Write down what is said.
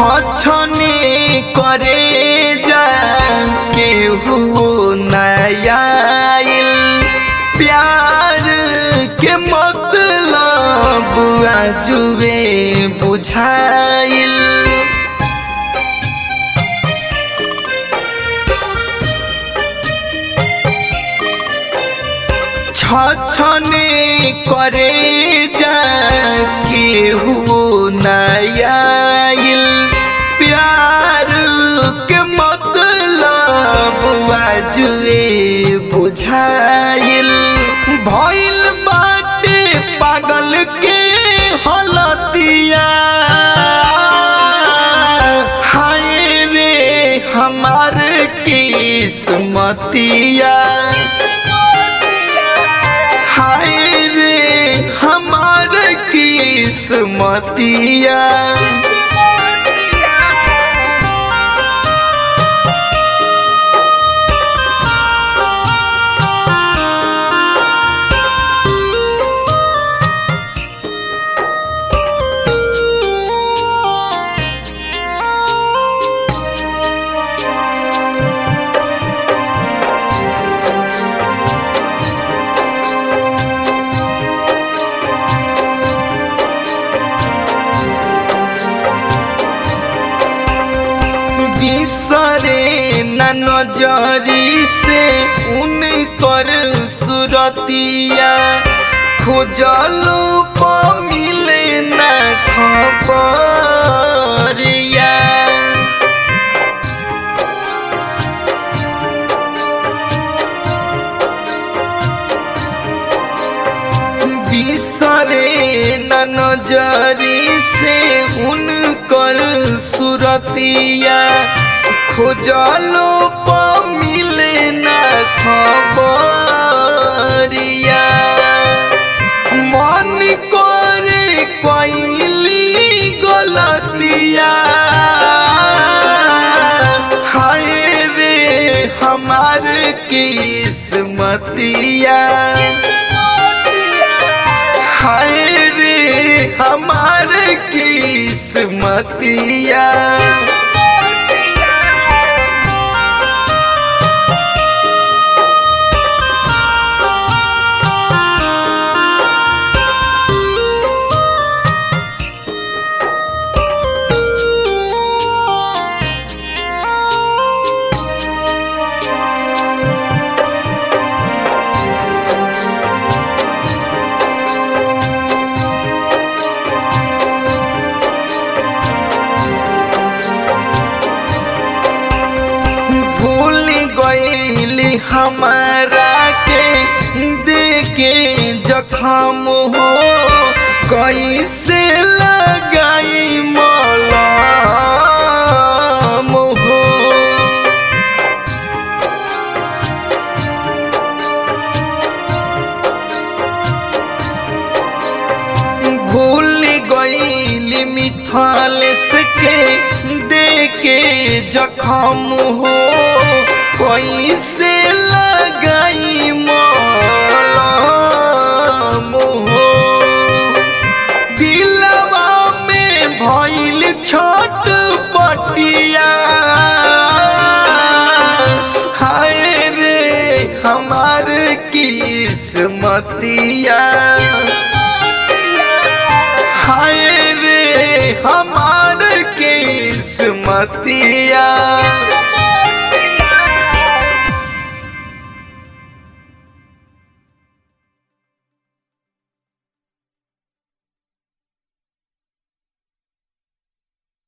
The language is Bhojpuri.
छछने करे जा केहू नयाइल प्यार के मतलब जुए बुझाइल छछने करे जा केहू नयाइल प्यार के मतलब जुए बुझाइल भइल बाटे पागल के हलतिया हाय रे हमार किस्मतिया हाय रे हमार किस्मतिया बिसरे न नजरी से उनकर सुरतिया खोजलो प मिले न खबरिया बिसरे न नजरी से उनकर सुरतिया खोजलो प मिले न खबरिया मन करे कैली गलतिया हाय रे हमार किस्मतिया हाय रे हमार किस्मतिया भूल गईली हमारा के देके जखम हो कैसे लगाई मलम हो भूल गईली मिथाल के देके जखम हो कैसे लगाई मलम हो दिलवा में भइल छोट पटिया हाय रे हमार किस्मतिया हाय रे हमार किस्मतिया